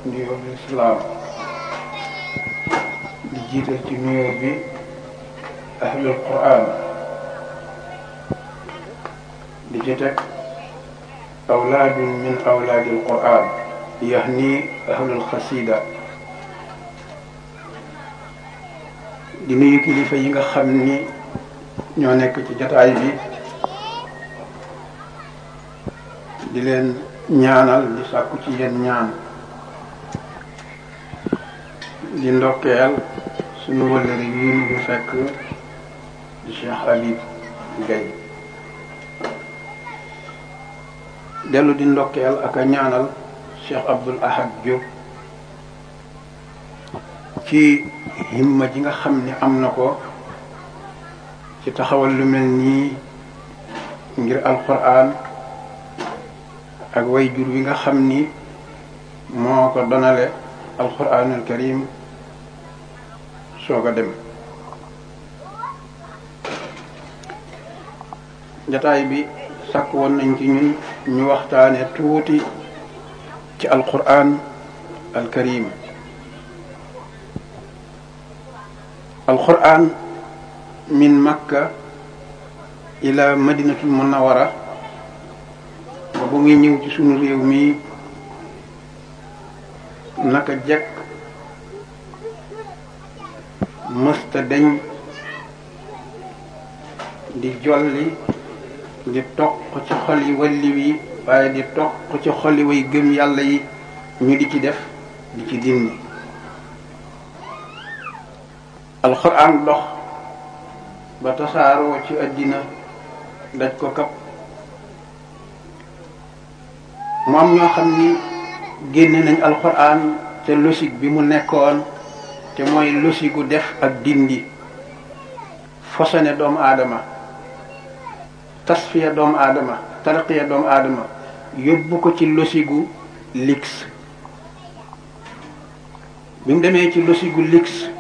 nuyoo bi islaam di jiital ci nuyoo bi ahlul quran di ci teg awlaadun min awlaadil quran yahni ahlul xasida di nuyu kilifa yi nga xam ni ñoo nekk ci jataay bi di leen ñaanal di sàkku ci yéen ñaan di ndokkeel suñu wëllëri yi ñu fi fekk di Cheikh Habib Gaye dellu di ndokkeel ak a ñaanal Cheikh Abdoul Ahad Diop ci himma ji nga xam ni am na ko ci taxawal lu mel nii ngir alquran ak way jur wi nga xam ni moo ko donale alquranul karim soog a dem jataay bi sàkk woon nañ ci ñun ñu waxtaane tuuti ci alquran al karim alquran min makka ila madinatul munawara ba bu muy ñëw ci sunu réew mi naka jekk mësta dañ di jolli di toq ci xol yi walli wi waaye di toq ci xol yi way gëm yàlla yi ñu di ci def di ci dindi alxuraan dox ba tasaaroo ci àddina daj ko kap mu am ñoo xam ni génne nañ alxuraan te logique bi mu nekkoon te mooy logique gu def ak dindi fosone doomu aadama tasfiya doomu aadama tarqiya doomu aadama yóbbu ko ci logique gu lix bi mu demee ci logique gu lix